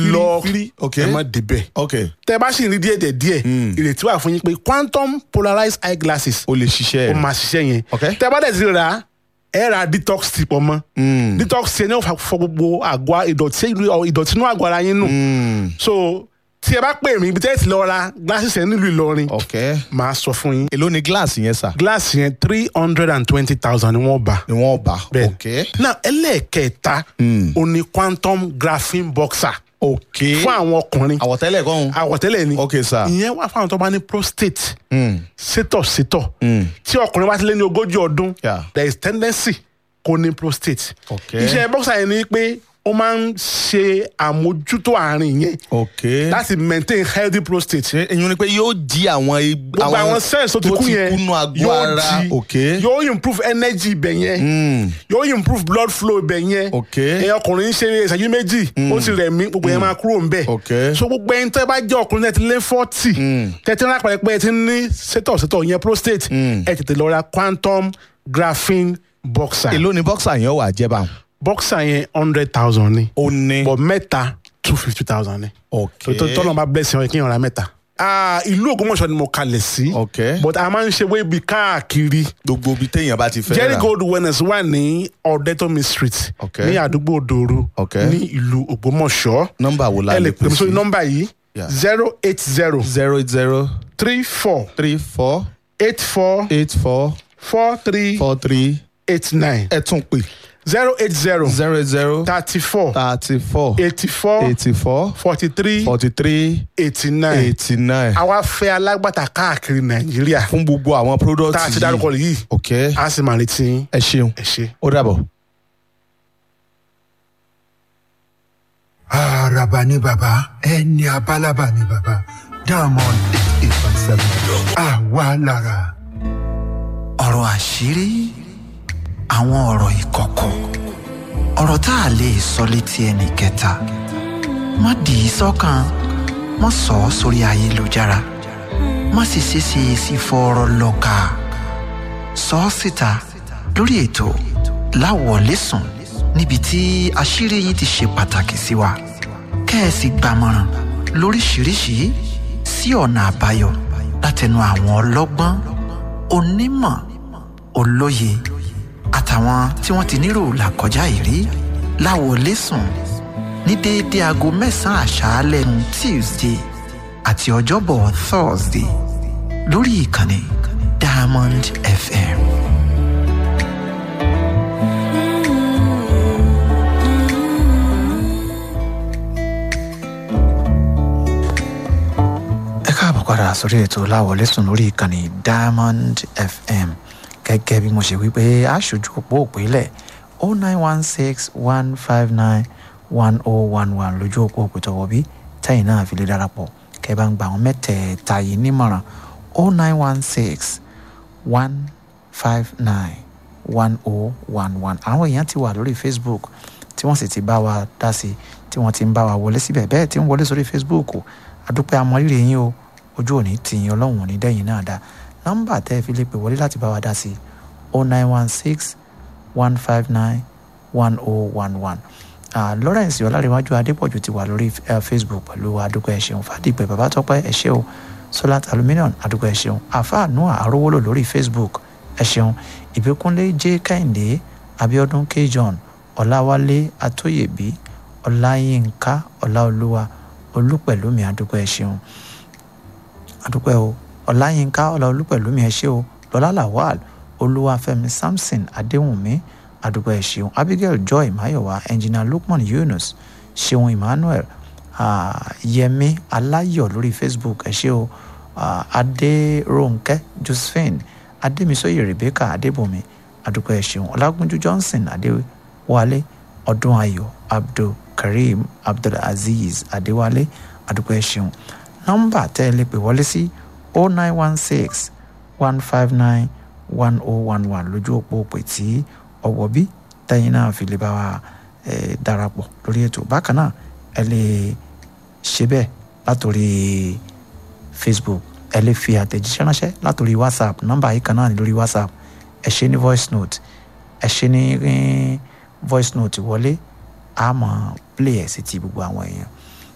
lọ fírí ok ẹ má débẹ̀ ok tẹ bá sì ń rí díẹ̀ díẹ̀ díẹ̀ ìrètí wà fún yín pé quantum polarized eye glasses o lè ṣiṣẹ́ ó rẹ̀ máa ṣiṣẹ́ yẹn Ok. tẹ bá dẹ̀ ti rà á ẹ ra detox ti pọ̀ mọ́ detox yẹn ní ó fa- fọ gbogbo àgọ́ ìdọ̀tí ìdọ̀tí inú àgọ́ ara yín nù so tí ẹ bá pè mí ibi tẹ́ ẹ ti lọ ra glasses yẹn nílùú Ìlọrin ok màá sọ fún yín èló ni gíláàsì yẹn sà glass yẹn three hundred and twenty thousand ni wọ́n bá ni wọ́n bá bẹ́ẹ̀ ok náà ẹlẹ́ẹ̀kẹta ó ní quantum graphene boxer ok fún àwọn ọkùnrin àwọ̀tẹ́lẹ̀ kan àwọ̀tẹ́lẹ̀ ni ok sà ìyẹn wà fún àwọn tó bá ní prostate sétọ̀sétọ̀ tí ọkùnrin bá ti lé ní ogójì ọdún Yeah. there is tendency kó ní prostate Ok. iṣẹ́ boxer yẹn ni pé ó máa ń ṣe àmójútó àárín yẹn ok láti maintain healthy prostate ṣe èyí ni pé yóò jí àwọn ig- gbogbo àwọn cells tó ti kú yẹn kúnú àgọ́ yóò ara jí ok yóò improve energy ibẹ̀ yẹn yóò improve blood flow ibẹ̀ yẹn Ok. ẹ̀yin ọkùnrin ń ṣe ìṣẹ́jú méjì ó ti rẹ̀ mí gbogbo yẹn máa kúrò ń bẹ̀ Ok. so gbogbo ẹni tẹ́ bá jẹ́ ọkùnrin tẹ́ ti lé forty tẹ́ ti ń rápẹ̀rẹ̀ pé ẹ ti ní sétọ̀sétọ̀ yẹn prostate ẹ tètè lọ ra quantum graphene boxer èló ni bọ́ksà yẹn wà jẹ́ báwọn. boxer yẹn hundred thousand ni ó ní but mẹ́ta two fifty thousand ni ok tó tọ́nà bá bless yẹn kí yẹn ra mẹ́ta. Ah, ìlú Ògbómọ̀ṣọ́ ni mo kalẹ̀ sí Ok. but a máa ń ṣe wébi káàkiri gbogbo ibi téèyàn bá ti fẹ́ jerry rà gold wellness wà ní ọ̀dẹ́tọ́mi street Ok. ní àdúgbò òdòrò Ok. ní ìlú Ògbómọ̀ṣọ́ nọ́mbà wo la ẹ lè lè pè pè mí sí sórí nọ́mbà yìí Yeah. zero eight zero zero eight zero three four three four eight four eight four four three four three eight nine ẹ tún pè zero eight zero zero eight zero thirty four thirty four eighty four eighty four forty three forty three eighty nine eighty nine àwa fẹ́ alágbàtà káàkiri nàìjíríà fún gbogbo àwọn product tá a ti dárúkọ yìí ok a sì máa retí yín. ẹ ṣeun ẹ ṣe. ó dàbọ̀. Àràbà ni bàbá, ẹni abálábà ni bàbá. Diamond eight eight point seven. Àwa lára. ọ̀rọ̀ àṣírí àwọn ọ̀rọ̀ ìkọ̀kọ̀ ọ̀rọ̀ tá a lè sọ létí ẹnì kẹta má dì í sọ́kàn má sọ ọ́ sórí ayélujára má sì ṣeéṣe sí fọ́ọ̀rọ̀ lọ́ka sọ ọ́ síta lórí ètò láwọ̀lẹ́sùn níbi tí àṣírí yín ti ṣe pàtàkì sí wa kẹ́ẹ̀sì gbàmọ̀ràn lóríṣiríṣi sí ọ̀nà àbáyọ látẹnu àwọn ọlọ́gbọ́n onímọ̀ olóye àtàwọn tí wọ́n ti nírò làkọjá ìrí láwọlẹ́sùn ní déédéé aago mẹ́sàn-án àṣálẹ́ nu tuesday àti ọjọ́bọ̀ thursday lórí ìkànnì diamond fm. ẹ káàbọ̀ padà sórí ètò láwọlẹ́sùn lórí ìkànnì diamond fm gẹ́gẹ́ bí mo ṣe wí pé aṣojú òpó òpínlẹ̀ o nine one six one five nine one oh one one lójú òpó òpìtọ́wọ́ bí tẹ́yìn náà fi lè darapọ̀ kẹ́ bá ń gba àwọn mẹ́tẹ̀ẹ̀ta yìí nímọ̀ràn o nine one six one five nine one oh one one àwọn èèyàn ti wà lórí facebook tí wọ́n sì ti bá wa dá sí tí wọ́n ti ń bá wa wọlé síbẹ̀ bẹ́ẹ̀ tí ń wọlé sórí facebook adúpẹ́ amọ̀rírì yín o ojú òní tìyín ọlọ́run òní dẹ́yìn náà dá nọ́mbà tẹ́ ẹ fi lè pè wọlé láti bá wa dá sí o nine one six one five nine one oh one one lawrence ọlárẹ̀wájú adépọ̀jù ti wà lórí uh, facebook pẹ̀lú adúpẹ́ ẹ ṣeun fàdípẹ́ babatọ́pẹ́ ẹ ṣé o solat aluminium adúpẹ́ ẹ ṣeun àfáà noah arówólò lórí facebook ẹ ṣeun ìbíkúnlé j kẹ́hìndé abiodun k john ọláwálé atóyèbí ọláyínká ọláolúwa olúpẹ̀lúmi adúpẹ́ ẹ ṣeun adúpẹ́ o ọláyínká ọláolúpẹ̀lúmi ẹ ṣé o lọ́lá lawal olúwàfẹ́mi samson adéwùnmí adúpẹ́ ẹ ṣeun abigail joy mayowa engineer lukman yunus ṣeun emmanuel uh, yẹmi aláyọ̀ lórí facebook ẹ ṣé o uh, adéròǹkẹ́ josephine adémisóyè rebecca adébùnmi adúpẹ́ ẹ ṣeun ọlágúnjú johnson adéwálé ọdún ayọ̀ abdulkareem abdulaziz adéwálé adúpẹ́ ẹ ṣeun nọ́mbà tẹ́ ẹ lè pè wọlé sí o nine one six one five nine one oh one one lójú òpó òpè tí ọwọ́ bí tẹ́yìn náà fi lè bá wa darapọ̀ lórí ètò bákan náà ẹ lè ṣe bẹ́ẹ̀ látòrí facebook ẹ lè fi àtẹ̀jíṣẹ́ ránṣẹ́ látòrí whatsapp nọ́mbà yìí kan náà ní lórí whatsapp ẹ ṣe ní voice note ẹ ṣe ní voice note wọlé a máa play ẹ̀ sí ti gbogbo àwọn èèyàn